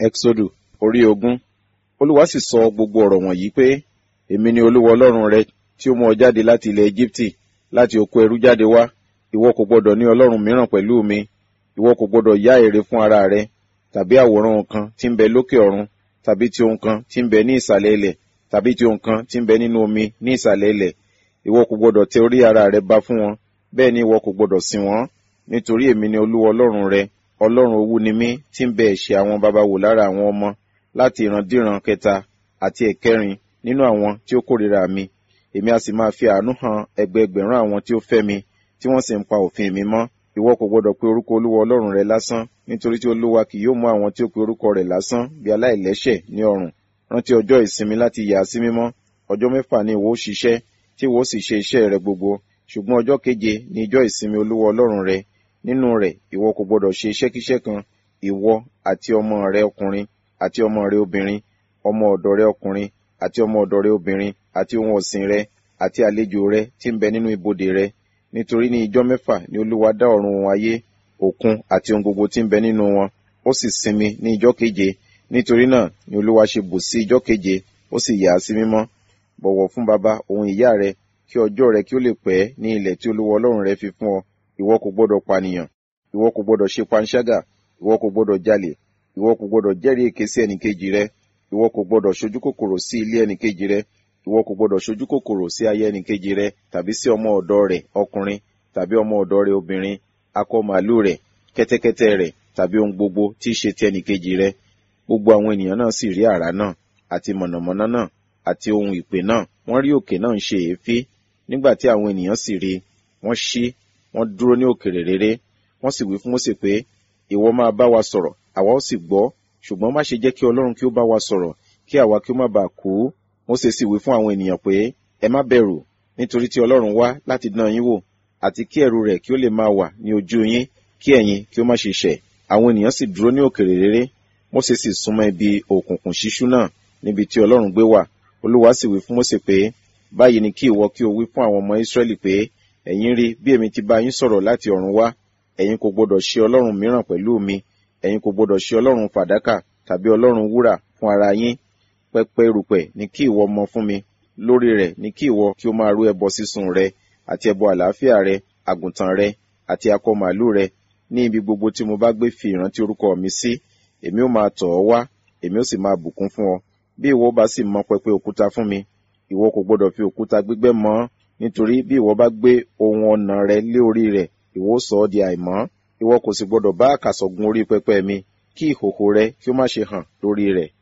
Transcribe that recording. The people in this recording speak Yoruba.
Ẹ́xódù orí ogún. Olúwa sì sọ gbogbo ọ̀rọ̀ wọ̀nyí pé, Èmi ni Olúwa Ọlọ́run rẹ tí ó mú ọ jáde láti ilẹ̀ Égíptì láti oko ẹrú jáde wá. Ìwọ kò gbọdọ̀ ní ọlọ́run mìíràn pẹ̀lú mi. Ìwọ kò gbọdọ̀ yá ère fún ara rẹ, tàbí àwòrán ohun kan tí ń bẹ lókè ọ̀run, tàbí ti ohun kan tí ń bẹ ní ìsàlẹ̀ ilẹ̀, tàbí ti ohun kan tí ń bẹ nínú omi ní ìsàlẹ̀ ilẹ̀. Ìwọ kò gbọdọ̀ tẹ orí ara rẹ ba fún wọn, bẹ́ẹ̀ ni ìwọ kò gbọdọ̀ sìn wọ́n. Nítorí èmi ni Olúwa Ọlọ́run rẹ, Ọlọ́run owú ni mí tí ń bẹ ẹ̀ṣẹ̀ àwọn baba wò lára àwọn ọmọ láti ìrandíran kẹta àti ẹ̀kẹrin nínú àwọn tí ó kórìíra mi. Èmi a sì máa fi àánú hàn ẹgbẹẹgbẹ̀rún àwọn tí ó fẹ́ mi, tí wọ́n sì ń pa òfin mi mọ́. Ìwọ kò gbọdọ̀ pe orúkọ Olúwa Ọlọ́run rẹ lásán, nítorí tí Olúwa kì yóò mú àwọn tí ó pe orúkọ rẹ̀ lásán bí aláìlẹ́ṣẹ̀ ní ọrùn. Rántí ọjọ́ ìsinmi láti yà á sí mímọ́. Ọjọ́ mẹ́fà ni ìwọ ó ṣiṣẹ́, tí ìwọ ó sì ṣe iṣẹ́ rẹ gbogbo. Ṣùgbọ́n ọjọ́ keje ni ijọ́ ìsinmi Olúwa Ọlọ́run rẹ. Nínú rẹ̀ ìwọ kò gbọdọ̀ ṣe iṣẹ́kíṣẹ́ kan, ìwọ àti ọmọ rẹ ọkùnrin àti ọmọ rẹ obìnrin, ọmọ ọ̀dọ̀ rẹ ọkùnrin àti ọmọ ọ̀dọ̀ rẹ obìnrin àti ohun ọ̀sìn rẹ àti àlejò rẹ tí ń bẹ nínú ibodè rẹ. Nítorí ní ijọ́ mẹ́fà ni Olúwa dá ọ̀run ohun ayé, òkun àti ohun gbogbo tí ń bẹ nínú wọn. Ó sì sinmi ní ijọ́ keje. Nítorí náà ni Olúwa ṣe bù sí ijọ́ keje, ó sì yà á sí mímọ́. Bọ̀wọ̀ fún baba òun ìyá rẹ, kí ọjọ́ rẹ kí ó lè pẹ́ ní ilẹ̀ tí Olúwa Ọlọ́run rẹ fi fún ọ. Ìwọ kò gbọdọ̀ pànìyàn, ìwọ kò gbọdọ̀ ṣe panṣágà, ìwọ kò gbọdọ̀ jalè, ìwọ kò gbọdọ̀ jẹ́rìí èké sí ẹnìkejì rẹ, ìwọ kò gbọdọ̀ ṣojú kòkòrò sí ilé ẹnìkejì rẹ, ìwọ kò gbọdọ̀ ṣojú kòkòrò sí aya ẹnìkejì rẹ, tàbí sí ọmọ ọ̀dọ̀ rẹ̀ ọkùnrin, tàbí ọmọ ọ̀dọ̀ rẹ̀ obìnrin, akọ màálù rẹ̀, kẹ́tẹ́kẹ́tẹ́ rẹ̀, tàbí ohun gbogbo tí í ṣe ti ẹnìkejì rẹ. Gbogbo àwọn ènìyàn náà sì rí àrá náà, àti mọ̀nàmọ́ná náà, àti ohun ìpè náà. Wọ́n rí òkè náà ń ṣe èéfín. Nígbà tí àwọn ènìyàn sì rí, wọ́n ṣí, wọ́n dúró ní òkèrè réré. Wọ́n sì wí fún Mósè pé, Ìwọ máa bá wa sọ̀rọ̀, àwa ó sì gbọ́, ṣùgbọ́n má ṣe jẹ́ kí Ọlọ́run kí ó bá wa sọ̀rọ̀, kí àwa kí ó má bàa kú. Mósè sì wí fún àwọn ènìyàn pé, Ẹ má bẹ̀rù, nítorí tí Ọlọ́run wá láti dán yín wò, àti kí ẹ̀rù rẹ̀ kí ó lè máa wà ní ojú yín, kí ẹ̀yin kí ó má ṣe ṣẹ̀. Àwọn ènìyàn sì dúró ní òkèrè réré. Mósè sì súnmọ́ ibi òkùnkùn ṣíṣú náà, níbi tí Ọlọ́run gbé wà. Olúwa sì wí fún Mósè pé, Báyìí ni kí ìwọ kí o wí fún àwọn ọmọ Ísírẹ́lì pé, Ẹ̀yin rí bí èmi ti bá yín sọ̀rọ̀ láti ọ̀run wá. Ẹ̀yin kò gbọdọ̀ ṣe Ọlọ́run mìíràn pẹ̀lú mi. Ẹ̀yin kò gbọdọ̀ ṣe Ọlọ́run fàdákà tàbí Ọlọ́run wúrà fún ara yín. Pẹpẹ erùpẹ̀ ni kí ìwọ mọ fún mi. Lórí rẹ̀ ni kí ìwọ kí o máa rú ẹbọ sísun rẹ, àti ẹbọ àlàáfíà rẹ, àgùntàn rẹ, àti akọ màálù rẹ. Ní ibi gbogbo tí mo bá gbé fi ìrántí orúkọ mi sí, èmi ó máa tọ̀ ọ́ wá, èmi ó sì máa bùkún fún ọ. Bí ìwọ bá sì mọ pẹpẹ òkúta fún mi, ìwọ kò gbọdọ̀ fi òkúta gbígbẹ́ mọ ọ́, nítorí bí ìwọ bá gbé ohun ọ̀nà rẹ lé orí rẹ̀, ìwọ ó sọ ọ́ di àìmọ́. Ìwọ kò sì gbọdọ̀ bá àkàsọ̀ gun orí pẹpẹ mi, kí ìhòhò rẹ kí ó má ṣe hàn lórí rẹ̀.